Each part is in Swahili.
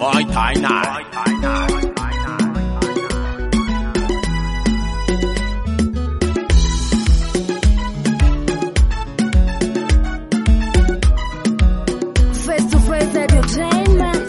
Oi, Tainan. Face to face entertainment.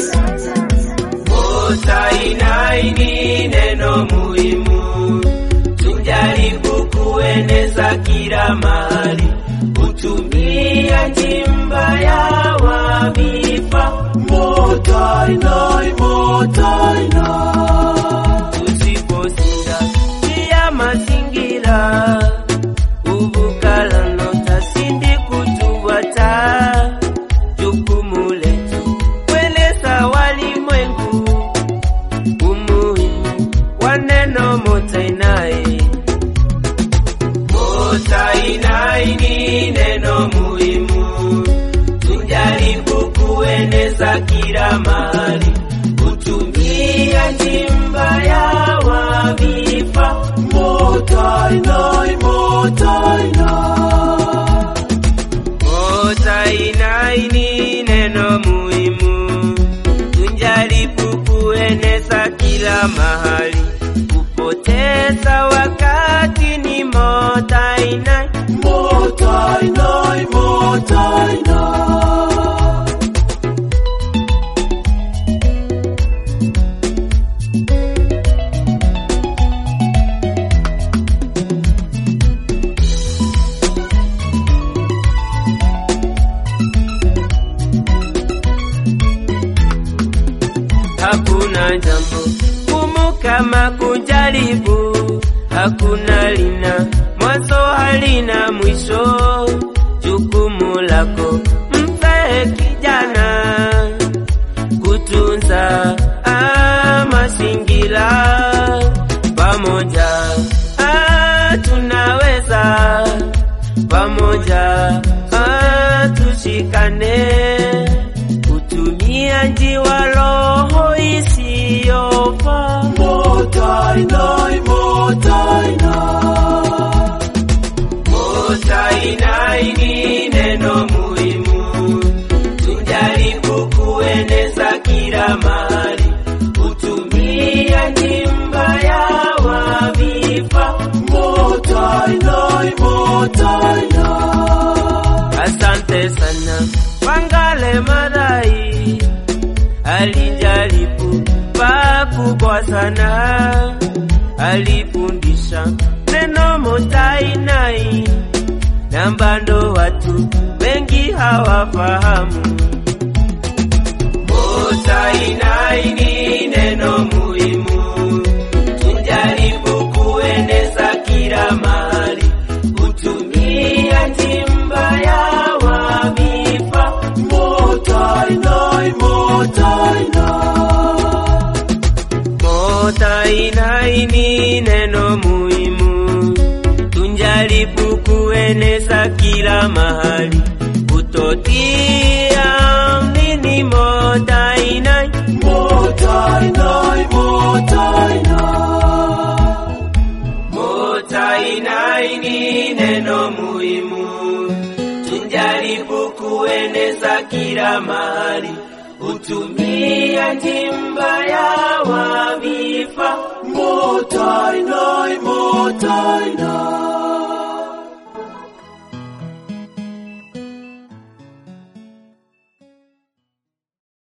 Motainaini neno muhimu, tujaribu kueneza kila mahali, kutumia njimba ya wavipa. Motainai, motainai, tusipozinga pia mazingira ubukalano tasindi kutuwata jukumu letu kueleza walimwengu umuhimu wa neno motainai. Motainai ni neno muhimu, tujaribu kueneza kila mahali, kutumia njimba ya wavifa. Motainai, motainai Motainai ni neno muhimu, tujaribu kueneza kila mahali. Kupoteza wakati ni motainai, motainai, motainai. Hakuna jambo gumu kama kujaribu, hakuna lina mwanzo halina mwisho. Jukumu lako mzee kijana, kutunza ah, mazingira pamoja, ah, tunaweza pamoja, ah, tushikane kutumia njiwa roho isiyofaa. Motainai, motainai. Motainai ni neno muhimu, tujaribu kueneza kila mahali, kutumia njimba ya wavifa. Motainai, motainai. Asante sana Wangale Madai alijaribu pakubwa sana, alifundisha neno motainai na bado watu wengi hawafahamu. Motainai ni neno muhimu, tujaribu kueneza kila mahali, kutumia njimba ya wavifa. Motainai, motainai. Motainai ni neno muhimu, tujaribu kueneza kila mahali, kutotia nini motainai. Motainai, motainai. Motainai ni neno muhimu, tujaribu kueneza kila mahali, kutumia njimba ya wavifa. Motainai, motainai.